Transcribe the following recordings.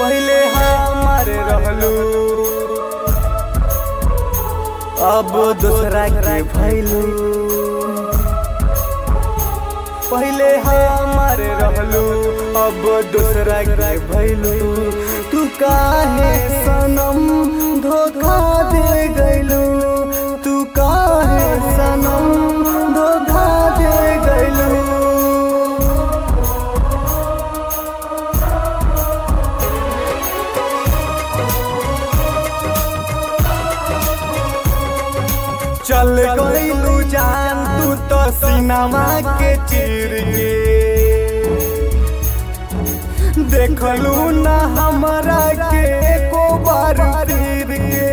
पहले हमार रहलू अब दूसरा के भैलू पहले हमार रहलू अब दूसरा के भैलू तू काहे सनम धोखा दे गैलू तू काहे सनम धोखा दे गैलू चल गईलू जान तू तो सिनेमा के चीर के देखलू ना हमरा के एको बार तीर के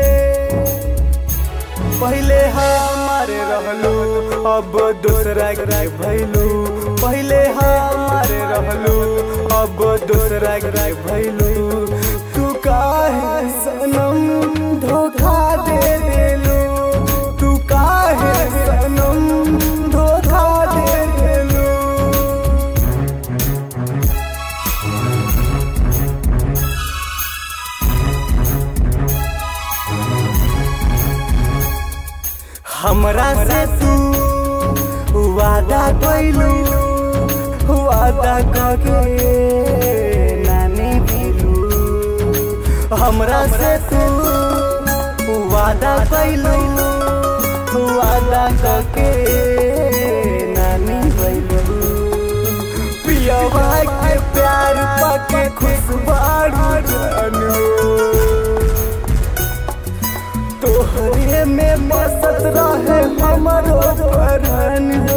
पहले हमारे रहलू अब दूसरा के भैलू पहले हमारे रहलू अब दूसरा के भैलू तू काहे सनम धोखा दे देलू तू काहे सनम धोखा दे देलू हमरा से तू वादा कैलू वादा कके नानी भेलू हमरा से तू वादा कैलू वादा कके नानी भैलू पियवा के प्यार पाके खुशबारू जानू तोहरे में बसत रहे हमरो परन हो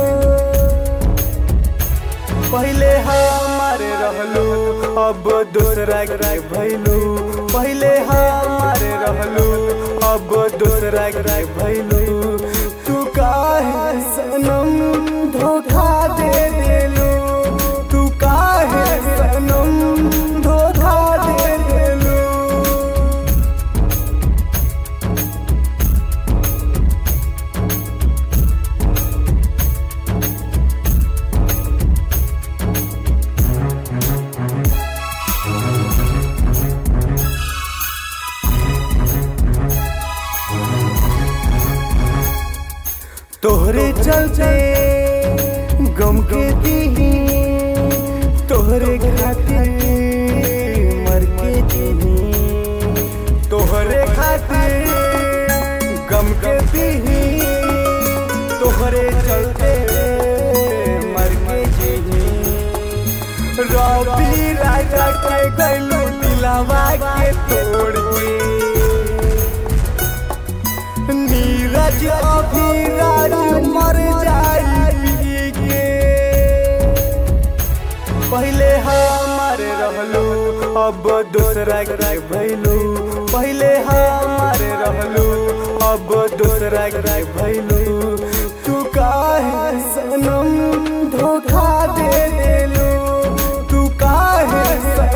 पहले हमारे रहलू अब दूसरा के भैलू पहले हमारे रहलू अब दूसरा के भैलू तू काहे सनम धोखा दे देलू तू काहे सनम धोखा दे देलू तोहरे चलते गम के दीही तोहरे खातिर मर के दीही तोहरे खातिर गम के दीही तोहरे चलते मर के दीही रवि राजा के गैलू दिलावा के तोड़ के नीरज अभिराज मर जाई के पहले हमारे रहलू अब दूसरा के भैलू पहले हमारे रहलू अब दूसरा के भैलू तू काहे सनम धोखा दे देलू तू काहे सनम